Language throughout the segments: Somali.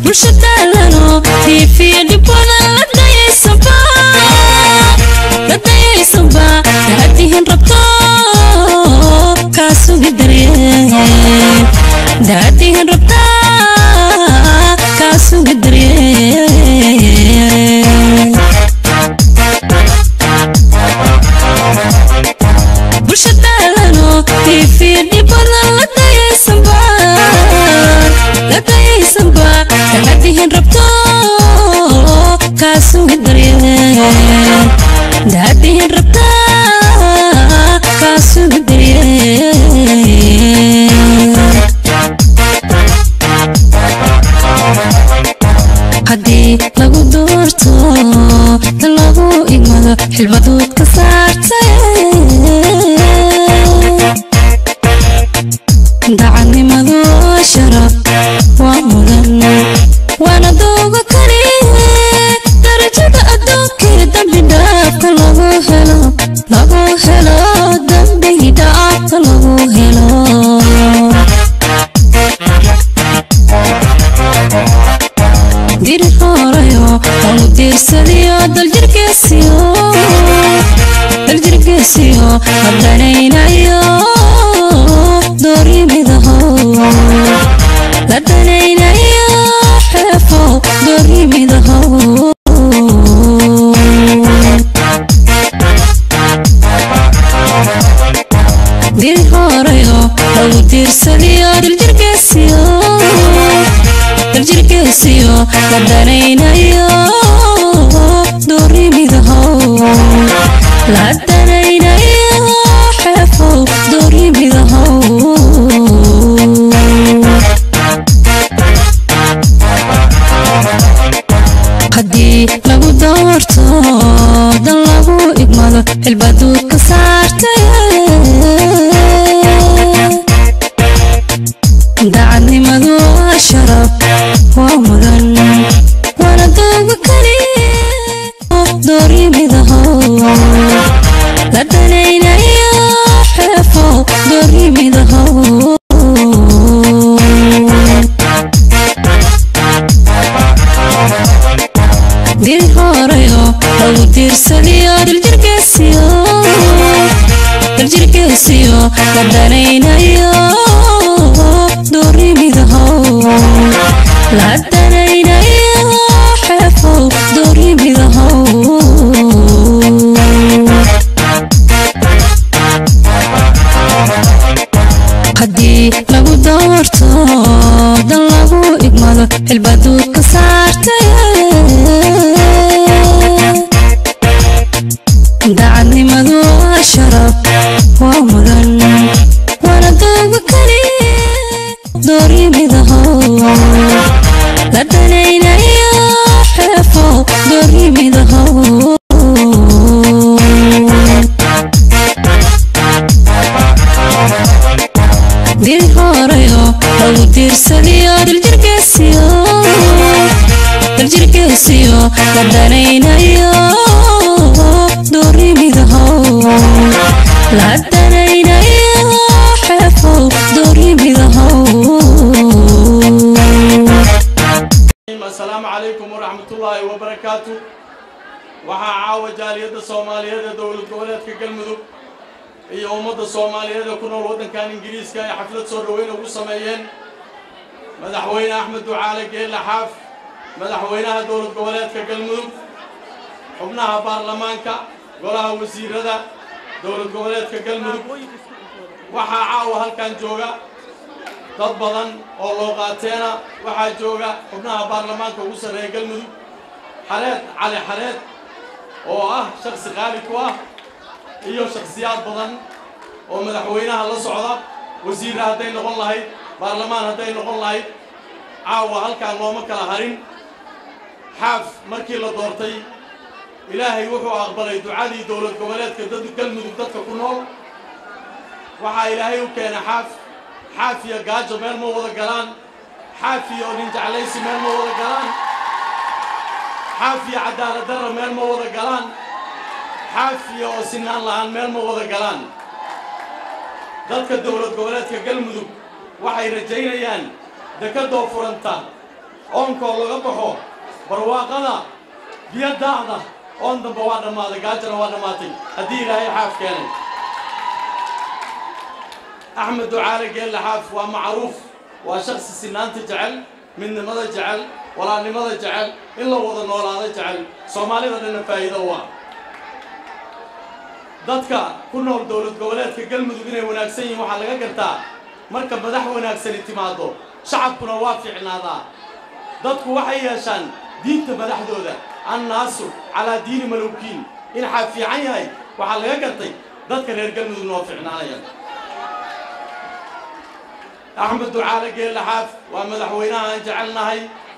bulshadaalano tiifiya dhibada la dayaysanba la dayaysanba daadihin rabto kaa sugi daryeen daadihin rabta kaa sugi daryeen bulshadaalano tiifiya dhibada la dayaysanba la dayaysanba daadihin rabto kaa sugi daryeen daadihin rabta kaa sugi daryeen haddii lagu doorto dan lagu igmado xilbaduud ka saartay dacanimadu sharaf waa mudan waana dooga kani darajada adduunkii dambi dhaafka lagu helo lagu helo dambi dhaafka lagu helo diri horayo lagu diirsadiyo daljirgeesiyo daljirgeesiyo ladanaynayo doorimidaho la danaynayo xeefo doorimidaho diri horayo lagu diirsadiyo daljirgeesiyo daljirgeesiyo la danaynayo doorimidaho la danaynayo xeefo doorimidaho haddii lagu doorto dan lagu igmado xilbaduud ka saartay daacadnimadu waa sharaf waa mudan waana dooga kani doorimidaho la danaynayo xeefo doorimidaho diri horayo lagu diirsadiyo daljirgeesiyo daljirgeesiyo la danaynayo doorimidaho la danaynayo xeefo doorimidaho haddii lagu doorto dan lagu igmado xilbaduud ka saartay daacadnimadu waa sharaf waa mudan waana dooga kani doorimidaho la danaynayo xeefo doorimidaho diri horayo lagu diirsadiyo daljirgeesiyo daljirgeesiyo la danaynayo doorimidaho la danaynayo xeefo doorimidaho asalaamu calaykum waraxmatullaahi wabarakaatu waxaa caawa jaaliyadda soomaaliyeed ee dowlad goboleedka galmudug iyo ummadda soomaaliyeed ee ku nool waddankan ingiriiska ay xaflad soo dhoweyn ugu sameeyeen madaxweyne axmed ducaale geelle xaaf madaxweynaha dowlad goboleedka galmudug xubnaha baarlamaanka golaha wasiirada dowlad goboleedka galmudug waxaa caawa halkan jooga dad badan oo loo qaateena waxaa jooga xubnaha baarlamaanka ugu sarreeya galmudug xareed cali xareed oo ah shaksi qaali ku ah iyo shakhsiyaad badan oo madaxweynaha la socda wasiirra hadday noqon lahayd baarlamaan hadday noqon lahayd caawa halkaan looma kala harin xaaf markii la doortay ilaahay wuxuu aqbalay ducadii dowlad goboleedka dad galmudug dadka ku nool waxaa ilaahay u keena xaaf xaafiya gaajo meel ma wada galaan xaafiya oo nin jeclaysi meel ma wada galaan xaafiya cadaalad darra meel ma wada galaan xaafiya oo sinaan la'aan meel ma wada galaan dadka dowlad goboleedka galmudug waxay rajaynayaan dekadoo furanta oonkoo laga baxo barwaaqada biyo daacda oon damba waa dhammaaday gaajana waa dhammaatay haddii ilaahay xaaf keenay axmed ducaale geelle xaaf waa macruuf waa shaksi sinaanta jecel midnimada jecel walaalnimada jecel in la wada noolaado jecel soomaalida dhanna faa'iido u ah dadka ku nool dowlad goboleedka galmudug inay wanaagsan yihiin waxaa laga gartaa marka madax wanaagsani timaado shacabkuna waa fiicnaadaa dadku waxay yeeshaan diinta madaxdooda annaasu calaa diini malowkiin in xaa fiican yahay waxaa laga gartay dadka reer galmudugna oo fiicnaanaya axmed ducaale geelle xaaf waa madaxweynaha aan jecelnahay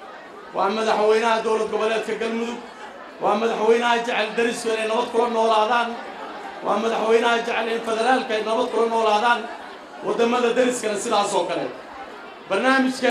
waa madaxweynaha dowlad goboleedka galmudug waa madaxweynaha jecel darisku inay nabad kula noolaadaan waa madaxweynaha jecel in federaalka ay nabad kula noolaadaan waddamada dariskana sidaas oo kale barnaamijka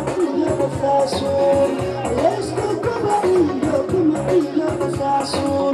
Let's go,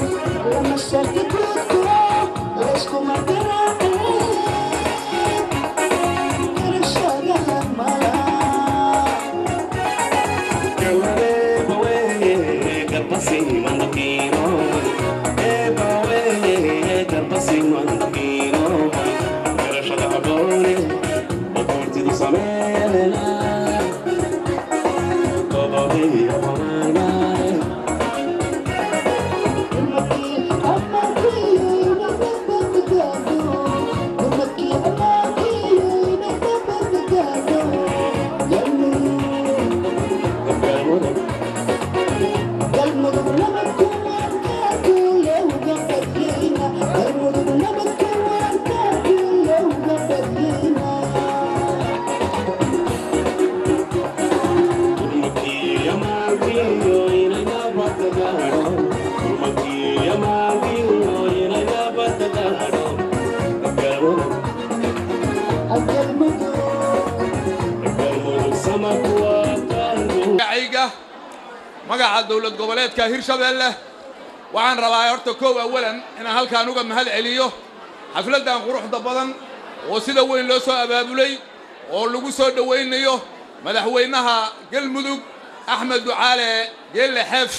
magaca dowlad goboleedka hirshabeelle waxaan rabaa horta kow awalan inaan halkaan uga mahad celiyo xafladdan quruxda badan oo sida weyn loo soo abaabulay oo lagu soo dhowaynayo madaxweynaha galmudug axmed ducaale geelle xeef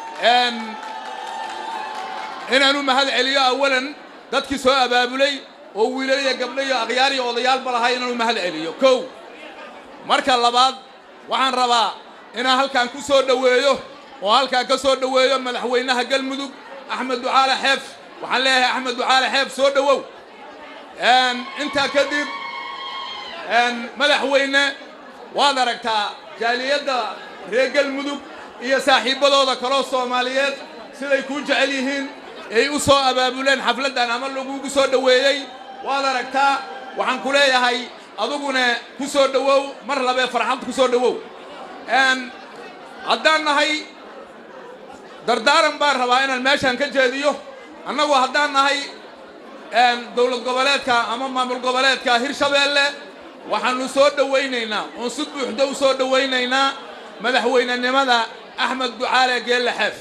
inaan u mahad celiyo awalan dadkii soo abaabulay oo wiilaliya gabdho iyo akhyaar iyo odayaalba lahay inaan u mahad celiyo kow marka labaad waxaan rabaa inaan halkaan ku soo dhoweeyo oo halkaan ka soo dhoweeyo madaxweynaha galmudug axmed ducaale xeef waxaan leeyahay axmed ducaale xeef soo dhowow intaa kadib madaxweyne waad aragtaa jaaliyadda reer galmudug iyo saaxiibbadooda kaloo soomaaliyeed siday kuu jecel yihiin ay u soo abaabuleen xafladdan ama lagugu soo dhoweeyey waad aragtaa waxaan ku leeyahay aduguna ku soo dhowow mar labee farxad ku soo dhowow haddaan nahay dardaaran baan rabaa inaan meeshaan ka jeediyo annagu haddaan nahay dowlad goboleedka ama maamul goboleedka hirshabeelle waxaannu soo dhowaynaynaa oon si buuxda u soo dhowaynaynaa madaxweynenimada axmed ducaale geelle xeef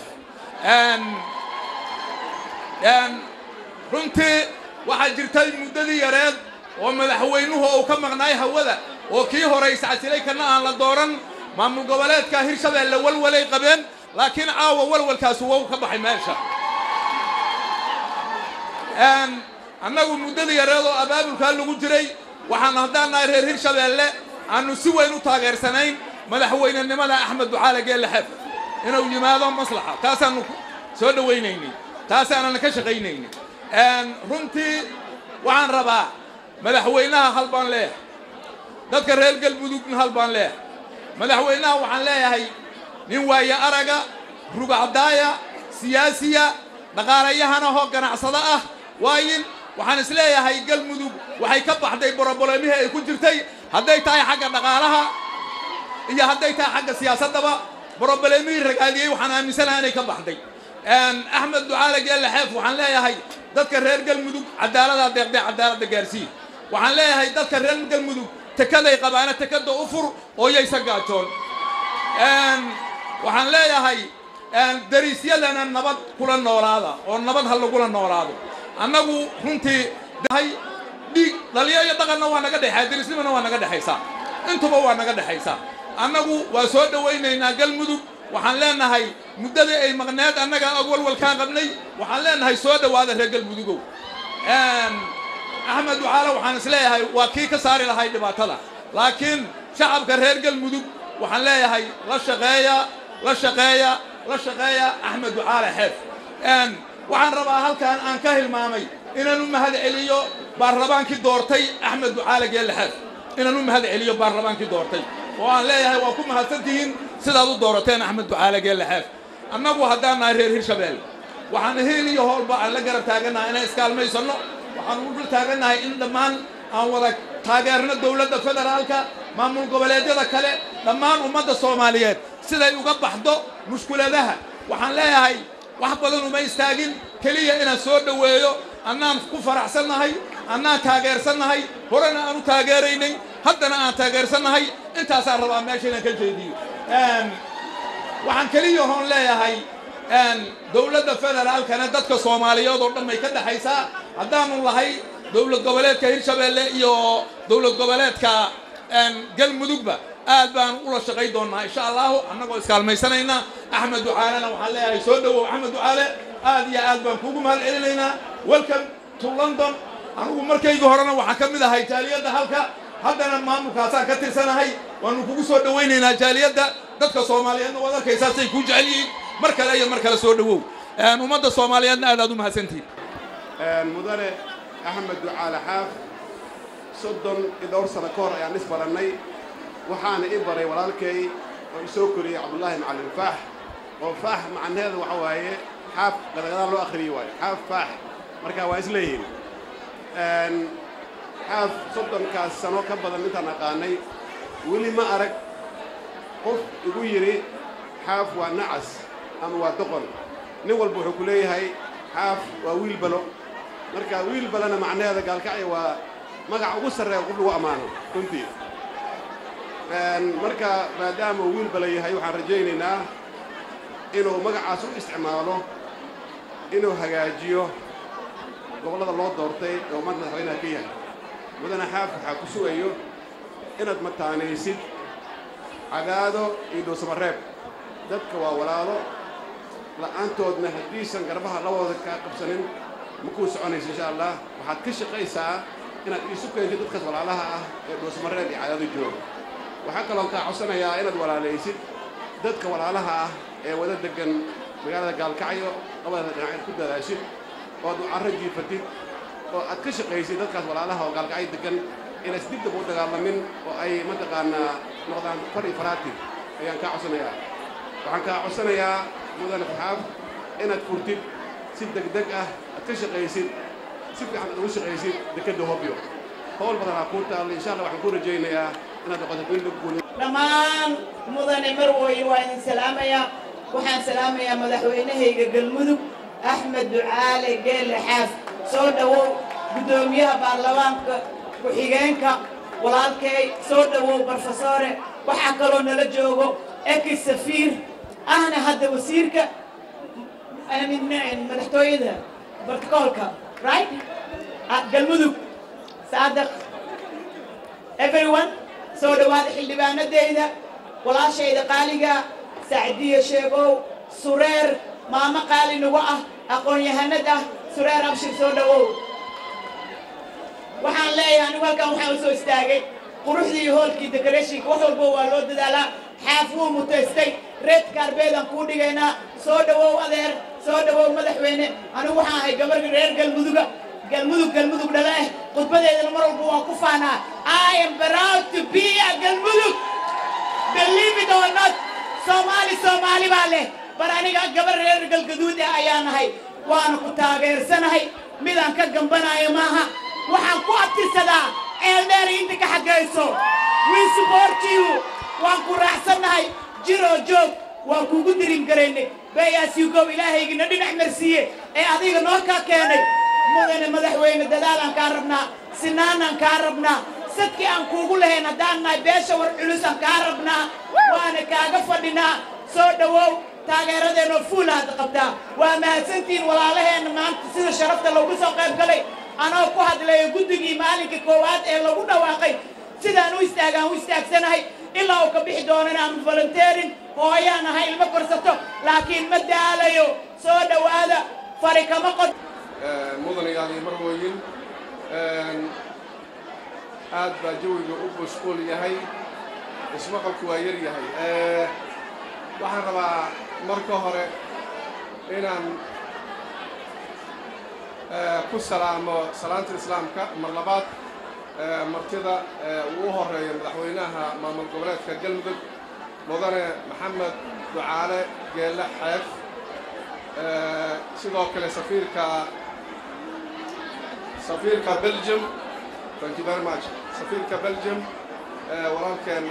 runtii waxaa jirtay muddadii yareed oo madaxweynuhu uu ka maqnaay hawada oo kii hore iscasilay kana aan la dooran maamul goboleedka hirshabeelle walwalay qabeen laakiin caawa walwalkaasi wow ka baxay meesha annagu muddadii yareed oo abaabulkaa lagu jiray waxaan haddaan nahay reer hirshabeelle aanu si weyn u taageersanayn madaxweynenimada axmed ducaale geelle xeef inuu yimaado maslaxa taasaanu soo dhowaynaynay taasaanan ka shaqaynaynin runtii waxaan rabaa madaxweynaha hal baan leeyahay dadka reer galmudugna hal baan leeyahay madaxweynaha waxaan leeyahay nin waaye araga rugacdaaya siyaasiya dhaqaalayahanaho ganacsado ah waayin waxaan is leeyahay galmudug waxay ka baxday boroboleemihii ay ku jirtay hadday tahay xagga dhaqaalaha iyo hadday tahay xagga siyaasaddaba boroboleemihii ragaadiyey waxaan aaminsanaha inay ka baxday axmed ducaale geelle xeef waxaan leeyahay dadka reer galmudug cadaalada deeqdee cadaaladda gaarsiin waxaan leeyahay dadka reer galmudug tekaday qabaana tekada u fur oo yaysa gaajoon waxaan leeyahay dariisyadana nabad kula noolaada oo nabad ha lagula noolaado annagu runtii dhiig dhaliyo iyo dhaqanna waa naga dhexeya dariisnimana waa naga dhexaysaa intuba waa naga dhexaysaa annagu waa soo dhowaynaynaa galmudug waxaan leenahay muddadii ay maqneed annaga og walwalkaan qabnay waxaan leenahay soo dhowaada reer galmudugow axmed ducaale waxaan is leeyahay waa kii ka saari lahay dhibaatada laakiin shacabka reer galmudug waxaan leeyahay la shaqeeya la shaqeeya la shaqeeya axmed ducaale xeef waxaan rabaa halkaan aan ka hilmaamay inaan u mahad celiyo baarlamaankii doortay axmed ducaale geelle xeef inaan u mahad celiyo baarlamaankii doortay oo aan leeyahay waa ku mahadsantihiin sidaad u doorateen axmed ducaale geelle xeef annagu haddaan nahay reer hirshabeelle waxaan hiil iyo hoolba aan la garab taagannahay inaan iskaalmaysanno waxaan u dul taagannahay in dhammaan aan wada taageerno dowladda federaalka maamul goboleedyada kale dhammaan ummadda soomaaliyeed siday uga baxdo mushkuladaha waxaan leeyahay wax badan uma istaagin keliya inaan soo dhoweeyo annaan ku faraxsannahay annaan taageersannahay horena aan u taageeraynay haddana aan taageersannahay intaasaan rabaa meesha inaan ka jeediyo waxaan keliya hoon leeyahay dowladda federaalkana dadka soomaaliyeed oo dhan bay ka dhexaysaa haddaanu lahay dowlad goboleedka hirshabeelle iyo dowlad goboleedka galmudugba aad baan ula shaqay doonnaa insha allahu annagoo iskaalmaysanayna axmed ducaalena waxaan leeyahay soo dhowow axmed ducaale aad iyo aad baan kuugu mahad celinaynaa welcome to london anigu markaygii horena waxaa ka mid ahay jaaliyadda halka haddana maamulkaasaan ka tirsanahay waanu kugu soo dhowaynaynaa jaaliyadda dadka soomaaliyeedna waad arkaysaa say kuu jecel yihiin mar kale iyo mar kale soo dhowow ummadda soomaaliyeedna aad aad u mahadsantihin mudane axmed ducaale xaaf soddon iyo dhowr sano ka hor ayaan is barannay waxaana ii baray walaalkay oo isoo koriyey cabdullaahi macallin faax oo faax macnaheedu waxa waaye xaaf gadagadaa loo akhriyey waayo xaaf faax marka waa isleeyihiin xaaf soddonkaas sano ka badan intaan aqaanay weli ma arag qof igu yidhi xaaf waa nacas ama waa doqon nin walba wuxuu ku leeyahay xaaf waa wiil balo marka wiil balana macnaheeda gaalkacya waa magac ugu sarreeya qof lagu ammaano runtii marka maadaama uu wiil bala yahay waxaan rajaynaynaa inuu magacaas u isticmaalo inuu hagaajiyo gobollada loo doortay oo mar madaxweynaha ka yahay mudane xaaf waxaa ku sugayo inaad mataanaysid cadaado iyo dhuusamareeb dadka waa walaalo la'aantoodna haddiisan garbaha labooda kaa qabsanin ma kuu soconayso insha allah waxaad ka shaqaysaa inaad iisu keentid dadkaas walaalaha ah ee dhuusamareeb iyo cadaado jooga waxaa kaloon kaa codsanayaa inaad walaalaysid dadka walaalaha ah ee wada deggan magaalada gaalkacyo labada dhinac ku dadaashid oo aad u carro jiifatid oo aad ka shaqaysid dadkaas walaalaha oo gaalkacyo deggan inays dib dab u dagaalamin oo ay mataqaanaa noqdaan far iyo faraati ayaan kaa codsanayaa waxaan kaa codsanayaa mudane faxaaf inaad furtid si degdeg ah aad ka shaqaysid si fiican aad ugu shaqaysid dekedda hobyo howl badanaa kuu taalla insha allah waxaan kuu rajaynayaa inaad noqoto wiil guul dhammaan mudane marwooye waa idin salaamayaa waxaan salaamayaa madaxweynahayga galmudug axmed ducaale geelle xaaf soo dhowow guddoomiyaha baarlamaanka ku-xigeenka walaalkay soo dhowow brofesore waxaa kaloo nala joogo eki safiir ahna hadda wasiirka madaxtooyada barticoolka right galmudug saadaq everyone soo dhowaada xildhibaanadeyda walaashayda qaaliga sacdiya sheegow sureer maamo qaali nagu ah aqoon-yahanad ah sureer abshir soo dhowow waxaan leeyahay anigu halkan waxaan u soo istaagay quruxdii iyo hoolkii decorationka wax walbo waa loo dadaalaa xaaf wuu mutaystay red carbeedaan kuu dhigaynaa soo dhowow adeer soo dhowow madaxweyne anigu waxaan ahay gabar reer galmuduga galmudug galmudug dhale eh khudbadeedana mar walba waan ku faanaa I am proud to be a galmudug believe it or not soomaali soomaali baa leh bar aniga gabar reer galgaduud ah ayaa nahay waana ku taageersanahay midaan ka gambanayo maaha waxaan ku abtirsadaa eeldheer inta ka xaggayso we support you waan ku raacsannahay jiroo joog waan kuugu dirim garaynay bayaasigow ilaahaygina dhinac marsiiye ee adiga noo kaa keenay mudane madaxweyne dadaalaan kaa rabnaa sinaanaan kaa rabnaa sadkii aan kuugu lahayn haddaan nahay beesha war culusaan kaa rabnaa waana kaaga fadhinaa soo dhowow taageeradeenoo fuula hadda qabtaa waa mahadsantihiin walaalaheenna maanta sida sharafta loogu soo qayb galay anoo ku hadlayo guddigii maalinka koowaad ee lagu dhawaaqay sidaan u istaagaan u istaagsanahay ilaa uu ka bixi doono inaanu volunteerin hooyaan ahay ilmo korsato laakiin ma daalayo soo dhowaada fari kama qod mudanayaal iyo marwooyin aad baa jawiga u mashquul yahay ismaqalku waa yar yahay waxaan rabaa marka hore inaan ku salaamo salaanta islaamka mar labaad martida uu u horeeyo madaxweynaha maamul goboleedka galmudug mudane maxamed ducaale geelle xeef sidoo kale safiirka safiirka belgium thank you very much safiirka belgium walaalkeen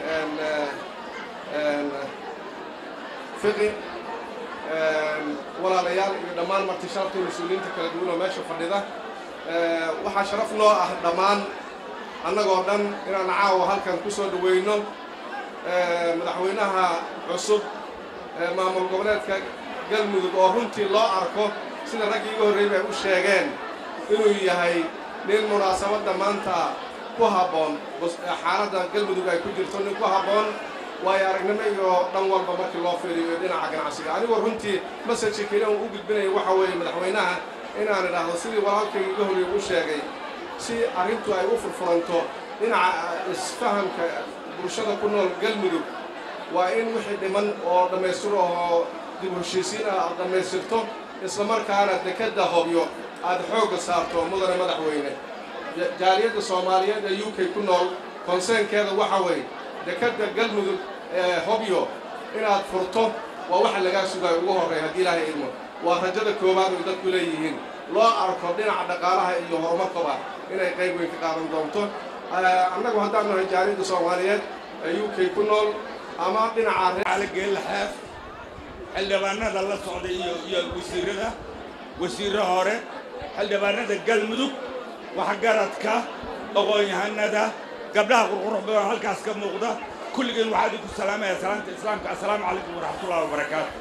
fiqi walaalayaal iyo dhammaan marti sharafta mas-uuliyiinta kala duwan oo meesha fadhida waxaa sharaf noo ah dhammaan annagoo dhan inaan caawa halkan ku soo dhaweyno madaxweynaha cusub maamul goboleedka galmudug oo runtii loo arko sida raggii iga horreeyay ay u sheegeen inuu yahay nin munaasabadda maanta ku habboon xaaladda galmudug ay ku jirto nin ku habboon waayo aragnimo iyo dhan walba markii loo fiiriyo dhinaca ganacsiga anigoo runtii masajka keliya uu u gudbinayo waxa weeye madaxweynaha inaan idhaahdo sidii walaalkayga iga horreeyay u sheegay si arrintu ay u furfuranto dhinaca isfahamka bulshada ku nool galmudug waa in wixii dhiman oo dhammaystir oo dib u heshiisiin ah aad dhammaystirto islamarkaana dekedda hobyo aad xoogga saarto mudane madaxweyne jaaliyadda soomaaliyeed ee u k ku nool konseenkeeda waxa weeye dekedda galmudug ee hobyo inaad furto waa waxa lagaa sugayo ugu horreeya haddii ilaahay idmo waa rajada koowaad oy dadku leeyihiin loo arko dhinaca dhaqaalaha iyo horumarkaba inay qayb weyn ka qaadan doonto annagu haddaan nahay jaaliyadda soomaaliyeed ee u k ku nool ama dhinaca geelaxaaf xildhibaanada la socda iyo iyo wasiirada wasiirro hore xildhibaanada galmudug waxgaradka aqoon-yahanada gabdhaha qurqurux badan halkaas ka muuqda kulligeen waxaa idinku salaamaya salaanta islaamka assalaamu calaykum waraxmatullahi wabarakaatu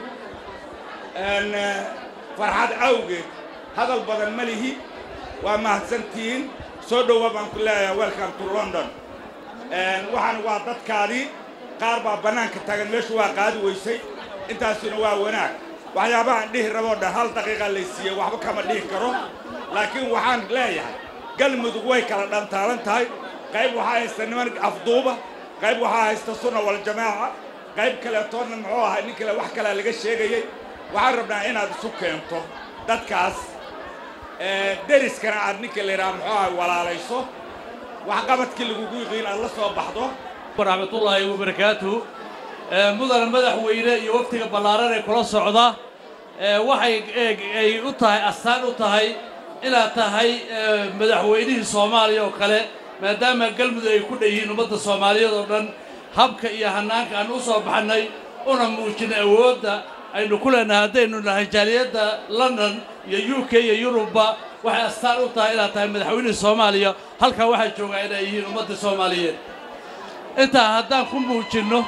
farxad awgeed hadal badan ma lihi waa mahadsantihiin soo dhowa baan ku leeyahay welcome to london waxaan waa dadkaadii qaar baa bannaanka taagan meeshu waa qaadi weysay intaasuna waa wanaag waxyaabahaan dhihi raboo dhan hal daqiiqa lay siiyey waxba kama dhihi karo laakiin waxaan leeyahay galmudug way kala dhantaalan tahay qayb waxaa haysta niman afduuba qayb waxaa haysta sunna waljamaaca qayb kaleetoonna muxuu ahay nin kale wax kalea laga sheegayey waxaan rabnaa inaad isu keento dadkaas deriskana aad ninka la yidhaha muxuu ahay walaalayso waxqabadkii lagugu yiqiin aad la soo baxdo waraxmatullaahi wabarakaatuhu mudana madaxweyne iyo waftiga ballaaran ee kula socda waxay ay u tahay astaan u tahay inaad tahay madaxweynihii soomaaliya oo kale maadaama galmudug ay ku dhan yihiin ummadda soomaaliyeed oo dhan habka iyo hannaanka aan u soo baxnay una muujinay awoodda aynu ku leenahay haddaynu nahay jaaliyadda london iyo u k iyo yurubba waxay astaan u tahay inaad tahay madaxweynihii soomaaliya halkaa waxaa joogaa inay yihiin ummadda soomaaliyeed intaa haddaan ku muujinno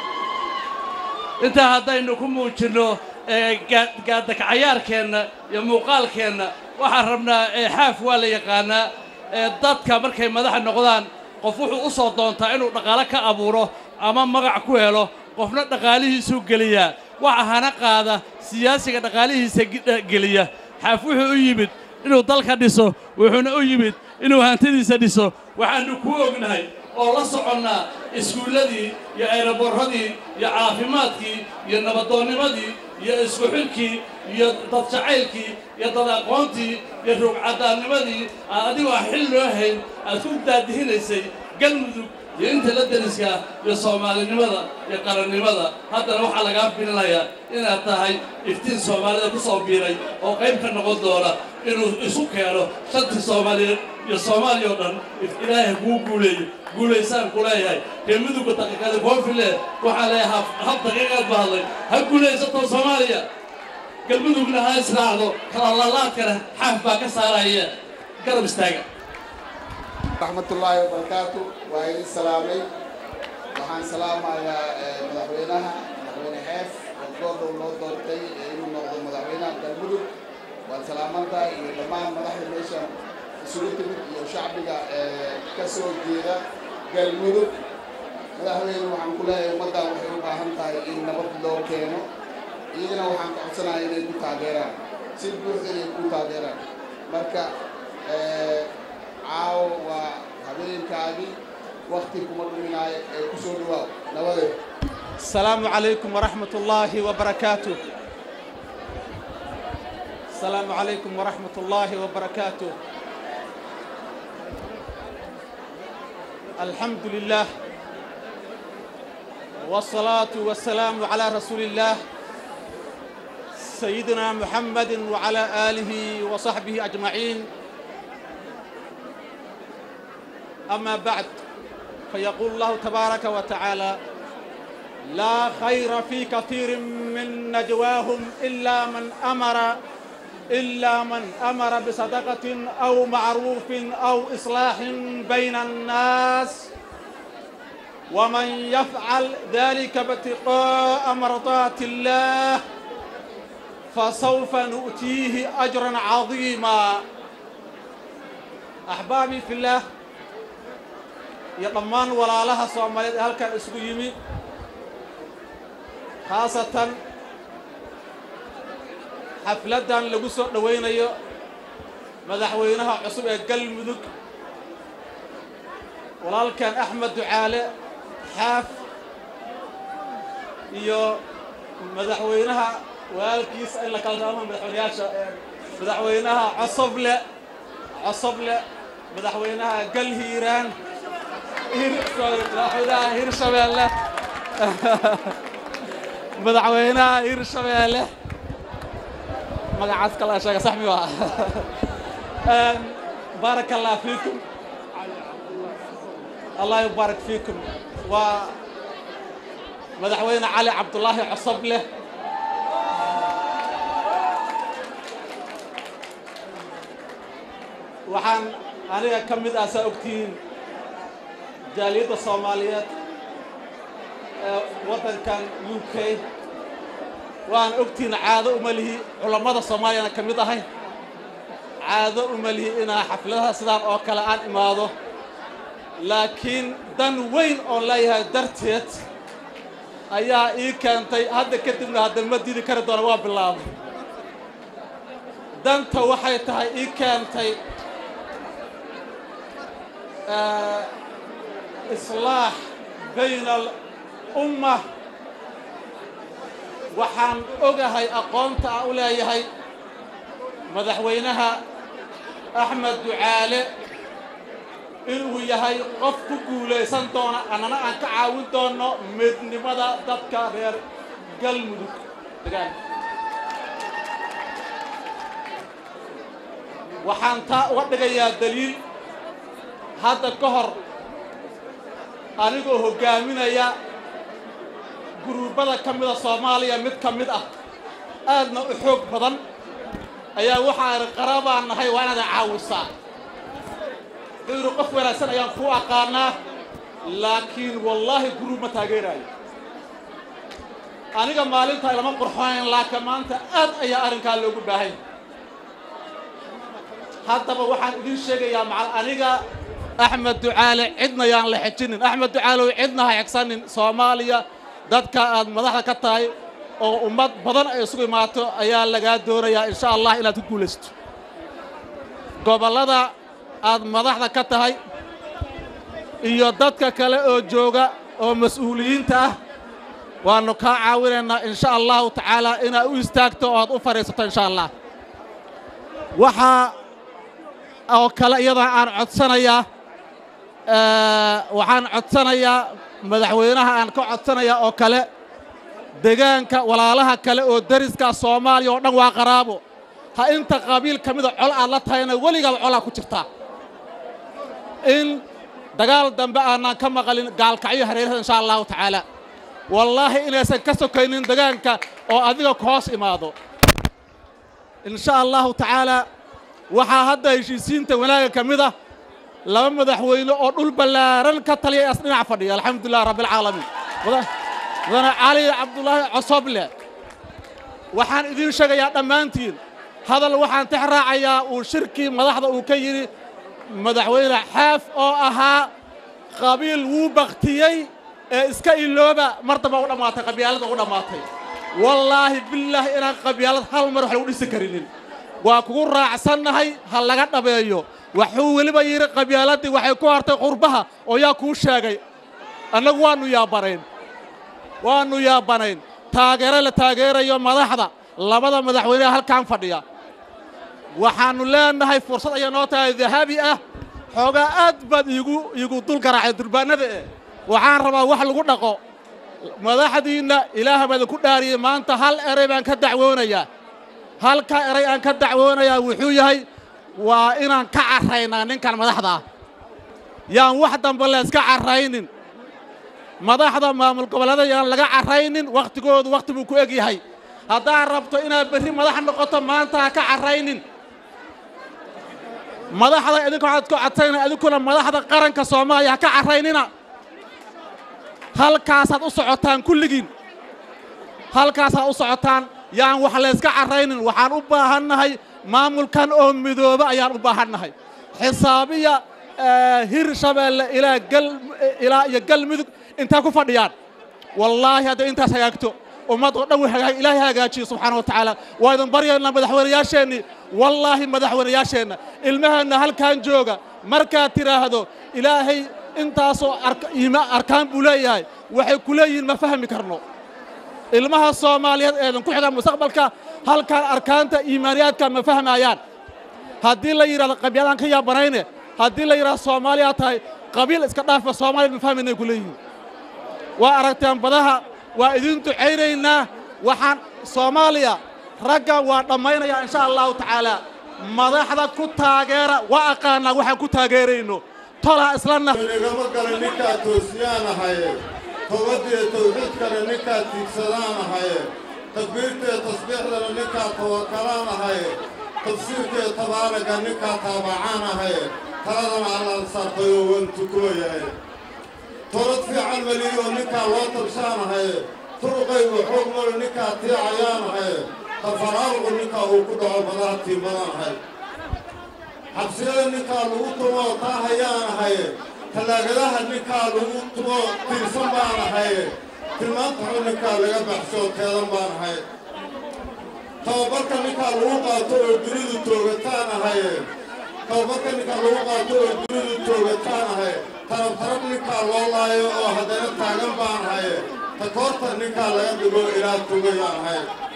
intaa haddaynu ku muujinno gaadakacayaarkeenna iyo muuqaalkeenna waxaan rabnaa xaaf waa la yaqaanaa dadka markay madaxa noqdaan qof wuxuu u soo doontaa inuu dhaqaalo ka abuuro ama magac ku helo qofna dhaqaalihiisuu geliyaa waxa hana qaada siyaasiga dhaqaalihiisa geliya xaaf wuxuu u yimid inuu dalka dhiso wuxuuna u yimid inuu hantidiisa dhiso waxaannu ku ognahay oo la soconnaa iskuulladii iyo ayraboorradii iyo caafimaadkii iyo nabadoonnimadii iyo isku xilkii iyo dad jacaylkii iyo dad aqoontii iyo ruugcadaannimadii aad adigoo xil loo hayn aad ku daadihinaysay galmudug iyo inta la deriska iyo soomaalinimada iyo qarannimada haddana waxaa lagaa filinayaa inaad tahay iftiin soomaalida ku soo biiray oo qayb ka noqon doona inuu isu keeno shantii soomaaliyeed iyo soomaaliya oo dhan ilaahay kuu guuleeyo guulaysaan ku leeyahay ree mudugga daqiiqada koonfile waxaa leeyahay hab daqiiqaad ba hadlay ha guulaysato soomaaliya galmudugna ha israacdo kalalaalaadkana xaaf baa ka saaraya garab istaaga raxmatullaahi wabarakaatu waa idin salaamay waxaan salaamayaa madaxweynaha madaxweyne xeef oo goordhow loo doortay inuu noqdo madaxweynaha galmudug waad salaamantahay iyo dhammaan madaxda meesha isugu timid iyo shacbiga ka soo jeeda galmudug madaxweyne waxaan ku leeyahay ummaddan waxay u baahan tahay in nabad loo keeno iyagana waxaan ka codsanaya inay ku taageeraan si buuxda inay ku taageeraan marka caawo waa habeenkaagii wakti kuma dhuminaayo ee ku soo dhawaaw nabadeed السلام عليكم ورحمة الله وبركاته السلام عليكم ورحمة الله وبركاته الحمد لله والصلاة والسلام على رسول الله سيدنا محمد وعلى آله وصحبه أجمعين أما بعد فيقول الله تبارك وتعالى لا خير في كثير من نجواهم إلا من أمر إلا من أمر بصدقة أو معروف أو إصلاح بين الناس ومن يفعل ذلك ابتغاء مرضات الله فسوف نؤتيه أجرا عظيما أحبابي في الله يا ضمان ولا لها صوماليد هل كان اسمه يمي خاصة xafladdan lagu soo dhowaynayo madaxweynaha cusub ee galmudug walaalkan axmed ducaale xaaf iyo madaxweynaha walaalkiisa in la kala raamo madaxweynayaasha madaxweynaha cosoble cosoble madaxweynaha galhiiraan hir sorry madaxweynaha hirshabeelle madaxweynaha hirshabeelle magacaas kala sheega sax miyuu ahaa baaraka allah fiikum allah yubaarak fiikum waa madaxweyne cali cabdulaahi cosoble waxaan aniga ka mid ah saa ogtihiin jaaliyadda soomaaliyeed ee waddankan u k waan ogtihiin caado uma lihi culammada soomaaliyana ka mid ahay caado uma lihi inaa xafladaha sidaan oo kale aan imaado laakiin dan weyn oon leeyahay darteed ayaa ii keentay hadda kadibna hadda ma diidi kari doona waa bilaabay danta waxay tahay ii keentay islaax bayna alumma waxaan ogahay aqoonta aan u leeyahay madaxweynaha axmed ducaale inuu yahay qof ku guulaysan doona annana aan ka caawin doonno midnimada dadka reer galmudug degaan waxaan taa uga dhigayaa daliil hadda ka hor anigoo hoggaaminaya guruubbada ka mida soomaaliya mid ka mid ah aadna u xoog badan ayaa waxaan qarabaan nahay waa inaad caawisaa wuxuu yidhi qof wanaagsan ayaan kuu aqaanaa laakiin wallaahi guruub ma taageeraayo aniga maalintaa ilama qurxonayn laakiin maanta aad ayaa arrinkaa loogu baahay haddaba waxaan idiin sheegayaa macal aniga axmed ducaale cidna yaan la xejinin axmed ducaalow cidna ha xegsanin soomaaliya dadka aad madaxda ka tahay oo ummad badan ay isugu imaato ayaa lagaa doonayaa insha allah inaad ku guulaysto gobollada aad madaxda ka tahay iyo dadka kale oo jooga oo mas-uuliyiinta ah waannu kaa caawinaynaa insha allahu tacaala inaad u istaagto oo aad u fadhiisato insha allah waxaa oo kale iyadana aan codsanayaa waxaan codsanayaa madaxweynaha aan ka codsanayaa oo kale degaanka walaalaha kale oo dariska soomaaliya oo dhan waa qaraabo ha inta qabiil ka mida col aad la tahayna weligaaba colaa ku jirtaa in dagaal dambe aanaan ka maqalin gaalkacyo hareerada insha allahu tacaala wallaahi inaysan ka sokaynin degaanka oo adiga ku hoos imaado insha allahu tacaala waxaa hadda heshiisiinta wanaaga ka mid ah laba madaxweyne oo dhul ballaaran ka taliya as dhinac fadhiya alxamdulilah rabbilcaalamiin mudane cali cabdulaahi cosoble waxaan idiin sheegayaa dhammaantiin hadal waxaan tix raacayaa uu shirkii madaxda uu ka yidhi madaxweyne xaaf oo ahaa qabiil wuu baktiyey ee iska ilooba mar damba u dhammaatay qabyaalada u dhammaatay wallaahi billaahi inaan qabyaalad hal mar wax lagu dhisi karinin waa kugu raacsannahay ha laga dhabeeyo waxuu weliba yidhi qabyaaladii waxay ku hartay qurbaha oo yaa kuu sheegay annagu waannu yaabanayn waannu yaabanayn taageero la taageerayo madaxda labada madaxweyneha halkaan fadhiya waxaannu leenahay fursad ayaa noo tahay dahabi ah xoogaa aad baad iigu iigu dul garaacay durbaannada eh waxaan rabaa wax lagu dhaqo madaxdiinna ilaaha baa idinku dhaariyey maanta hal eray baan ka dacwoonayaa halka eray aan ka dacwoonayaa wuxuu yahay waa inaan ka carraynaa ninkan madaxda ah yaan wax dambe layska carraynin madaxda maamul goboleeda yaan laga carraynin wakhtigoodu wakhti buu ku eg yahay haddaad rabto inaad berri madax noqoto maanta ha ka carraynin madaxda idinka waxaad ku codsayna idinkuna madaxda qaranka soomaaliya ha ka carraynina halkaasaad u socotaan kulligiin halkaasaad u socotaan yaan wax layska carraynin waxaan u baahannahay maamulkan oo midooba ayaan u baahannahay xisaabiya hir shabeelle ilaa gal ilaa iyo galmudug intay ku fadhiyaan wallaahi hadday intaas hagaagto ummad oo dhan way hagaag ilaahay hagaajiyo subxaana wa tacaala waa idin baryaynaa madaxweynayaasheennii wallaahi madaxweynayaasheenna ilmaheenna halkan jooga markaad tidhaahdo ilaahay intaasoo arkaan buu leeyahay waxay ku leeyihiin ma fahmi karno ilmaha soomaaliyeed eedan ku xigaan mustaqbalka halkan arkaanta iimaaniyaadka ma fahmayaan haddii la yidhahdo qabyaalaan ka yaabanayne haddii la yidhahdo soomaaliyaa tahay qabiil iska dhaafa soomaaliyad ma fahmaynay ku leeyihiin waa aragteen badaha waa idin ducaynaynaa waxaan soomaaliya ragga waa dhammaynayaa insha allahu tacaalaa madaxda ku taageera waa aqaanaa waxaan ku taageerayno tolaa islanna igama galay ninkaa toosiyaanahaye towbaddiiyo tawxiidkana ninkaa tiigsadaanahaye takbiirtaiyo tasbiixdana ninkaa tawakalaanahaye tafsiirkaiyo tabaaraga ninkaa taabacaanahaye taladana allaan saartayoo waan tukumayahay tolad fiican maliyo ninkaa loo tabshaanahaye turuqaygu xoog malo ninkaa tiicayaanahaye tafaraaruqu ninkaa uu ku dhaco badaha tiimbadaanahay xabsiyada ninkaa lagu tumoo taa hayaanahaye tallaagadaha ninkaa lagu tumo tiirsan baanahaye tilmaanta xun ninkaa laga baxshoo teedan baanahay tababarka ninkaa lagu qaato oo dunidu toogataanahaye tababarka ninkaa lagu qaato oo dunidu toogataanahaye tarab tarab ninkaa loo laayo oo haddana taagan baanahaye takoorta ninkaa laga dhigo ilaa tugayaanahay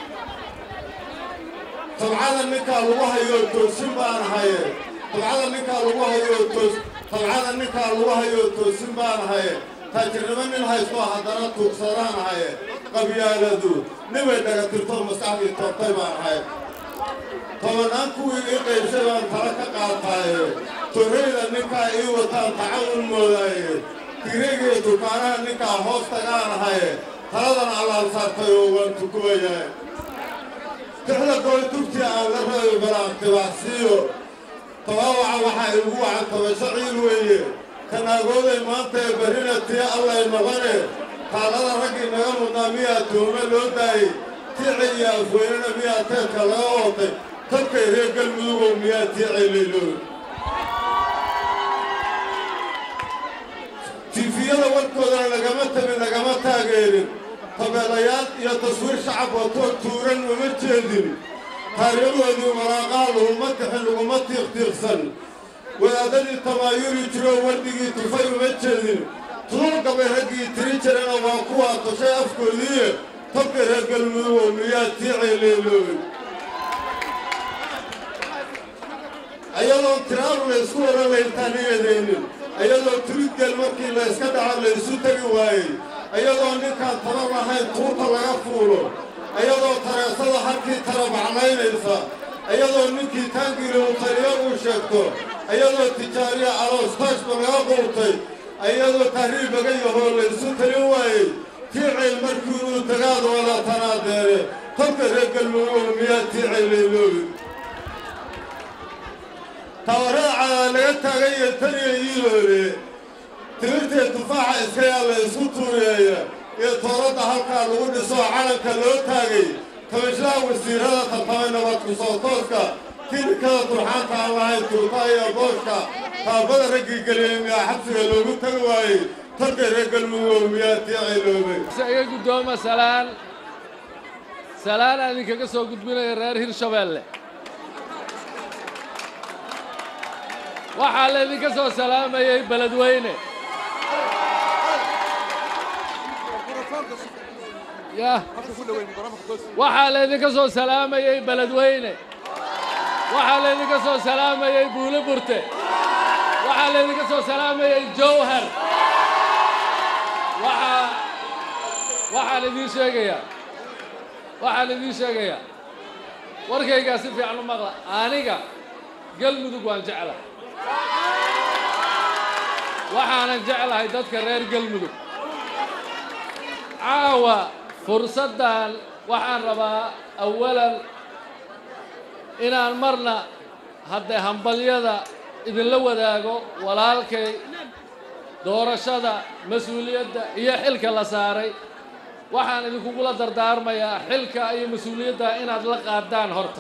tabcada ninkaa lagu hayoo toosin baanahaye tabcada ninkaa lagu hayoo toos tabcada ninkaa lagu hayoo toosin baanahaye taajirnimo nin haysto haddana tuugsadaanahaye qabyaaladu nibay dhagatirto maskaxdii toobtay baanahay tobannaan kuwii ii qaybshay baan tala ka qaataaye torreyda ninkaa ii wataan tacawun moodaaye tigreegiyo dukaanaha ninkaa hoos tagaanahaye taladana allaan saartay oo waan tukumayahay tixda goy tugtii aan la rabi balaan tibaxsiiyo tabaawaca waxaa igu wacan tabasho ciil weeye kanaagooday maanta ee barrina tii allay noqone taallada raggii naga mudnaa miyaa tuume loo daayey tiici iyo afweynena miyaa teedka laga ootay tabkay reer galmudugow miyaa tiicay laylooy tiifiyada warkoodana lagama tabin lagama taageerin tabeelayaal iyo taswiir shacab watoo tuuran uma jeedin taariikhdoodii waraaqaha laguma kixin laguma tiiqtiiqsan wadaadadii tamaayuri jiroo wardigii tufay uma jeedin tuul gabay raggii tiri jirana waa kuwaa toshay afkoodiiye tabka reer galmudugow miyaa tiicay leeloobay ayadoon tiraaru la ysku oran layntaan iyadaynin ayadoo turidgeel markii la yska dhaco la ysu tegi waayey ayadoo ninkaan tabar lahayn tuurta laga fuulo ayadoo tareesada halkii tarabaclaynaysa ayadoo ninkii taangiila uu taliyo uu sheegto ayadoo tijaariya aloostaashba laga quurtay ayadoo tahriib laga yahoo la ysu talin waayey tiicayl markii uu tagaad wada tanaadeere tabka reer galmudug miyaa tiicay layloobi tabarada cadaa laga taagan iyo taniya iiloole timirtee tufaaxa iska yaa la isku tuureeya iyo tooradda halkaa lagu dhiso calanka loo taagay tabashlaha wasiirada tartamay nabad ku soo tooska kinikada turxaanta aan lahayn tuurtaha iyo booshka taabada raggii geliyey miyaa xabsiga loogu tagi waayey tarka reer galmudug miyaa tiicay loobay iga guddooma salaan salaan aan idinkaga soo gudbinaya reer hirshabeelle waxaa laydinka soo salaamayey beledweyne yah waxaa laydinka soo salaamayey beledweyne waxaa laydinka soo salaamayey buule burte waxaa laydinka soo salaamayey jowhar waxaa waxaan idiin sheegayaa waxaan idiin sheegayaa warkaygaa si fiican u maqla aniga galmudug waan jeclahay waxaanan jeclahay dadka reer galmudug caawa fursaddan waxaan rabaa awalan inaan marna haddee hambalyada idinla wadaago walaalkay doorashada mas-uuliyadda iyo xilka la saaray waxaan idinkugula dardaarmayaa xilka iyo mas-uuliyadda inaad la qaadaan horta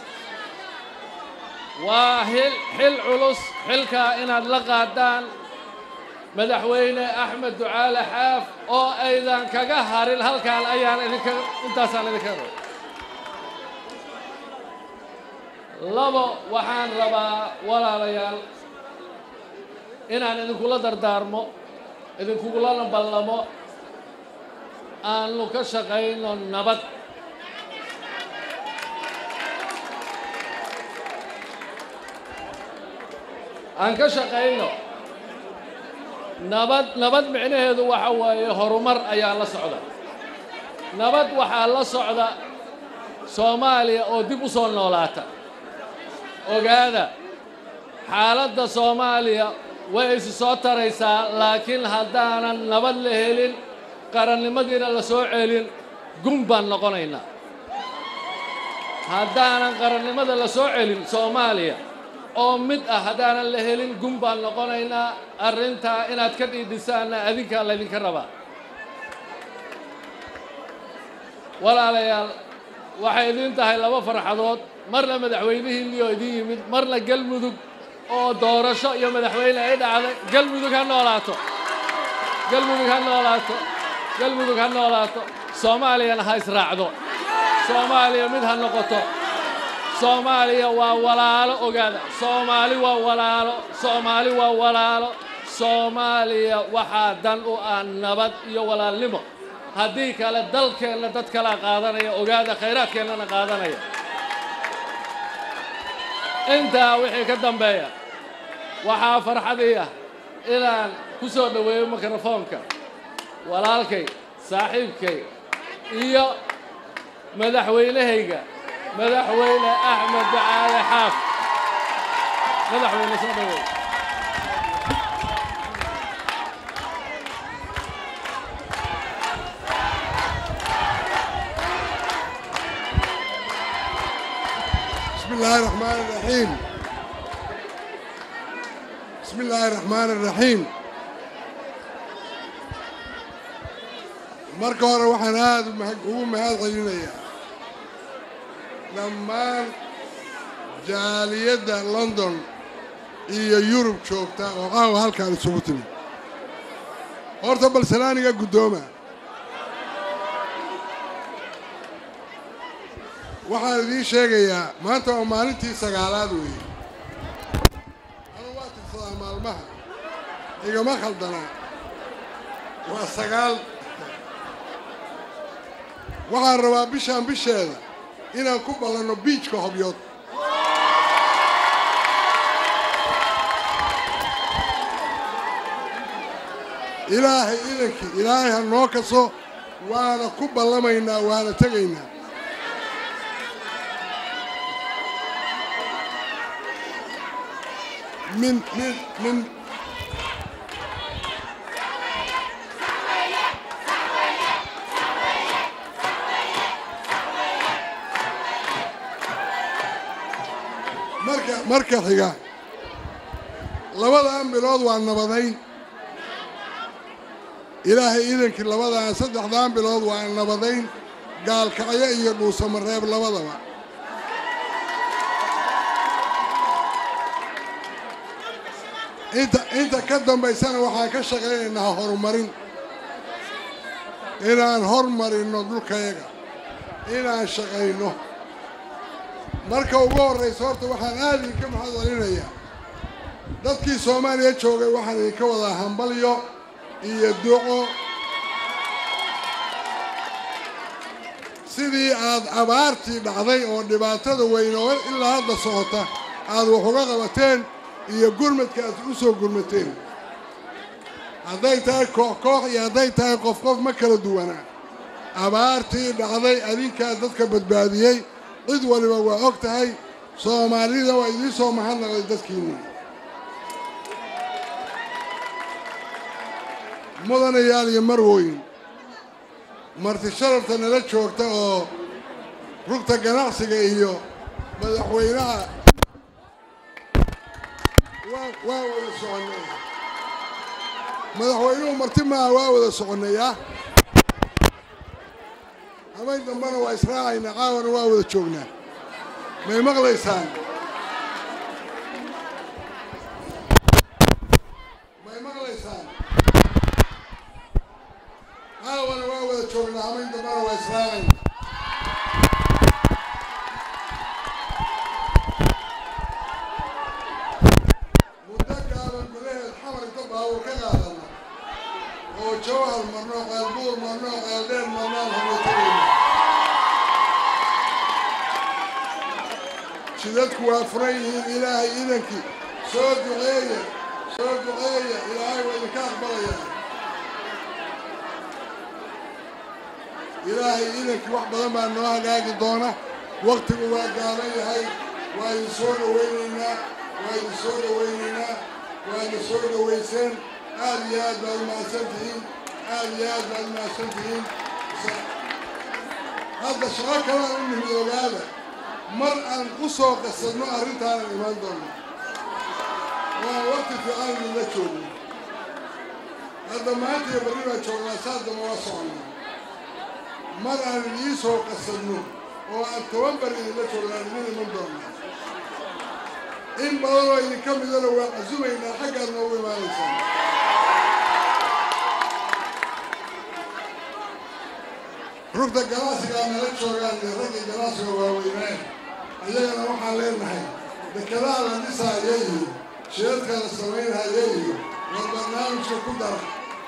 waa hil xil culus xilkaa inaad la qaadaan madaxweyne axmed ducaale xaaf oo aydan kaga harin halkaan ayaan idinka intaasaan idinka raba labo waxaan rabaa walaalayaal inaan idinkula dardaarmo idinkugulana ballamo aanu ka shaqayno nabad aan ka shaqayno nabad nabad micnaheedu waxa waaye horumar ayaa la socda nabad waxaa la socda soomaaliya oo dib u soo noolaata ogaada xaaladda soomaaliya way isi soo taraysaa laakiin haddaanan nabad la helin qarannimadiina la soo celin gun baan noqonaynaa haddaanan qarannimada la soo celin soomaaliya oo mid ah haddaanan la helin gun baan noqonaynaa arrintaa inaad ka dhiidhisaanna adinkaa laydinka rabaa walaalayaal waxay idiin tahay laba farxadood marna madaxweynihiinnioo idin yimid marna galmudug oo doorasho iyo madaxweyne ay dhacday galmudug ha noolaato galmudug ha noolaato galmudug ha noolaato soomaaliyana ha israacdo soomaaliya mid ha noqoto soomaaliya waa walaalo ogaada soomaali waa walaalo soomaali waa walaalo soomaaliya waxaa dan u ah nabad iyo walaalnimo haddii kale dalkeenna dad kalaa qaadanaya ogaada khayraadkeennana qaadanaya intaa wixii ka dambeeya waxaa farxadii ah inaan ku soo dhoweeyo mikrofoonka walaalkay saaxiibkay iyo madaxweynehayga madaxweyne axmed ducaale xaaf madaxweyne soo dhoweey بسم الله الرحمن الرحيم بسم الله الرحمن الرحيم marka hore waxaan aada ugu mahad celinayaa dhammaan jaaliyadda london iyo yurub joogta oo caawa halkaan isugu timid horta balsalaaniga guddooma waxaan idiin sheegayaa maanta waa maalintii sagaalaad weeye anu waa tirsadaa maalmaha igama khaldanaa waa sagaal waxaan rabaa bishaan bisheeda inaan ku ballanno biijka hobyood ilaahay idankii ilaahay ha noo kaso waana ku ballamaynaa waana tegaynaa min min min marka marka xiga labadan bilood waa nabadayn ilaahay idankii labadan saddexdan bilood waa nabadayn gaalkacyo iyo dhuusamareeb labadaba inta inta ka dambaysana waxaan ka shaqaynaynaa horumarin inaan hormarinno dhulkayaga inaan shaqayno marka ugu horraysa horta waxaan aada idinka maxad celinayaa dadkii soomaaliya joogay waxaan idinka wadaa hambalyo iyo duco sidii aad abaartii dhacday oo dhibaatada weyn oo ilaa hadda socota aad wax uga qabateen iyo gurmadka aad u soo gurmateen hadday tahay koox koox iyo hadday tahay qof qof ma kala duwanaa abaartii dhacday adinkaa dadka badbaadiyey cid waliba waa og tahay soomaalida waa idiin soo mahadnaqday dadkiinni mudanayaal iyo marwooyin marti sharafta nala joogta oo rugta ganacsiga iyo madaxweynaha waa wada soconnay madaxweynuhu marti maaha waa wada soconnayaa habayn dambana waa israacaynaa caawana waa wada joognaa may maqlaysaan may maqlaysaan caawana waa wada joognaa habayn dambana waa israacaynaa muddo gaaban gudaheed xamar inta baawur ka qaadana oo jawhar marno qaalbuur marno qaaldheer marnaan habaytagayna jidadku waa furan yihiin ilaahay idankii soo duceeya soo duceeya ilaahay waa idinka aqbalayaa ilaahay idankii wax badan baa noo hagaagi doona waktigu waa gaaban yahay waa idin soo dhawaynaynaa waa idin soo dhawaynaynaa waa idin soo dhawayseen aad iyo aad baad umahadsan tihiin aad iyo aad baad umahadsan tihiin hadda shaqo kalaan u nimid ogaada mar aan u soo qasadno arrintaanan imaan doonno waa waqti fiican idinla joogno hadda maanta iyo barri baan joognaa saas dama waa soconnaa mar aan idiin soo qasadno oo aan toban bari idinla joognaan idin iman doonnaa in badanoo idinka midana waan casumaynaa xaggaad noogu imaanaysaan rugta ganacsigaa nala joogaan iyo raggii ganacsiga waaweyneen iyagana waxaan leenahay dekedaha la dhisaayo iyo shidadka la samaynhayo iyo war barnaamijka ku dara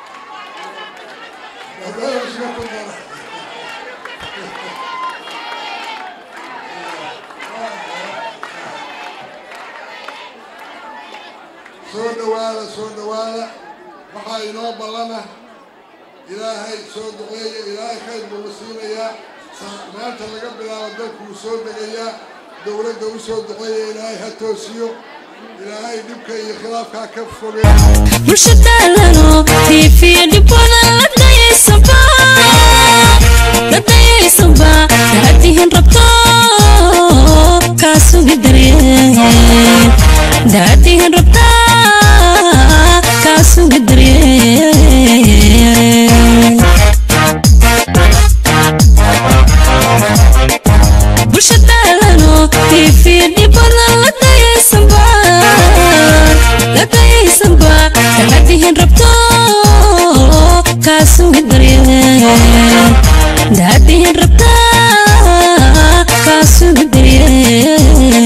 barnaamijka ku dara soo dhowaada soo dhowaada waxaa inoo ballana ilaahay soo duceeya ilaahay khayr buu na siinayaa maanta laga bilaabo dalkuu soo degayaa dowladda u soo duceeya ilaahay ha toosiyo ilaahay dhibka iyo khilaafkaa ka fogey bulshadaalano tiifiya dhibooda la dayaysanba la dayaysanba daadihin rabto kaa sugi daryeel daadihin rabta kaa sugi daryeel bulshadaalano tiifiya dhibooda la dayaysanba la dayaysanba daadihin rabto kaa sugi daryeel daadihin rabta kaa sugi daryeel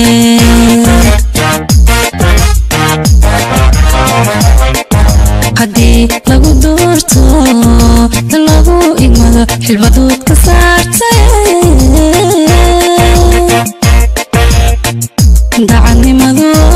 haddii lagu doorto dan lagu igmado xilbadood ka saartay daacadnimadu